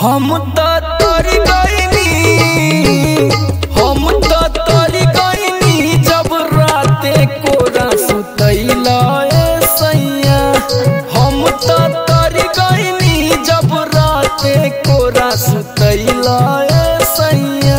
हम त तर गईनी हम त तर गईनी जब राते कोरा सुतैला ए सैया हम त तर गईनी जब राते कोरा सुतैला ए सैया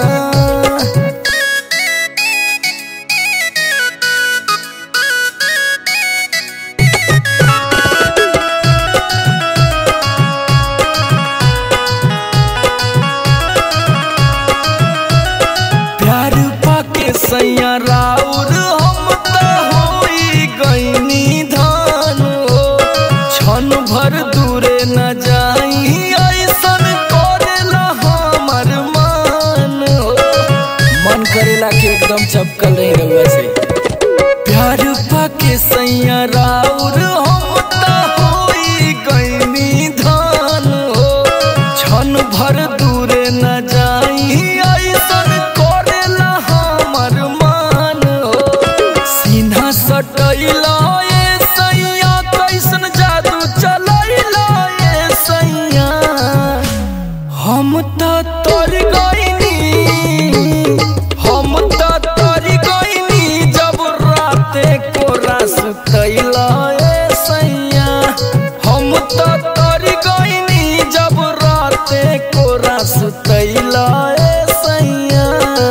प्यार पाके सैया राउर हम त होई गईनी धान हो क्षण भर दूरे न जाई ऐसन करेला हमर मान हो मन करेला कि एकदम चपकल रही रउआ से प्यार पाके सैया राउर हम त होई गईनी धान हो क्षण भर दूरे न जाई ऐसन करेला हमर मान हो सीना सटैला ए सैया कैसन जादू चलैला ए सैया हम त तर गईनी हम त तर गईनी जब राते कोरा सुतैला ए सैया हम त तर गईनी जब राते कोरा सुतैला ए सैया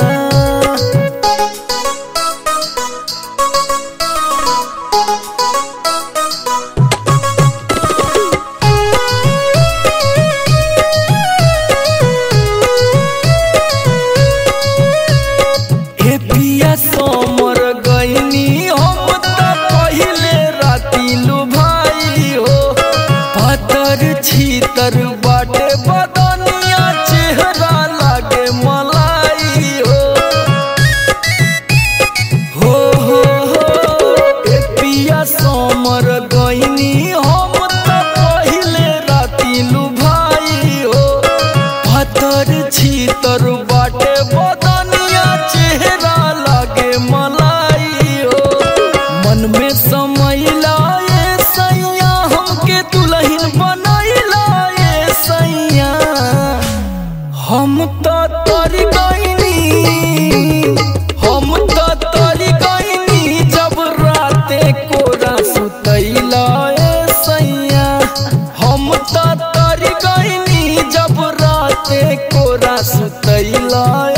हे पिया सोमर गईनी हम त पहिले राती लुभाई हो पातर छीतर बाटे बदनिया चेहरा लागे मलाई हो हो हो हो ए पिया सोमर गईनी हम त पहिले राती लुभाई हो पातर छीतर बाटे बदनिया चेहरा लागे मलाई हो मन में समैला ए सैया हमके दुल्हन बनैला ए सैया हम त तर गईनी हम त तर गईनी जब राते कोरा सुतैला ए सैया हम त तर गईनी जब राते कोरा सुतैला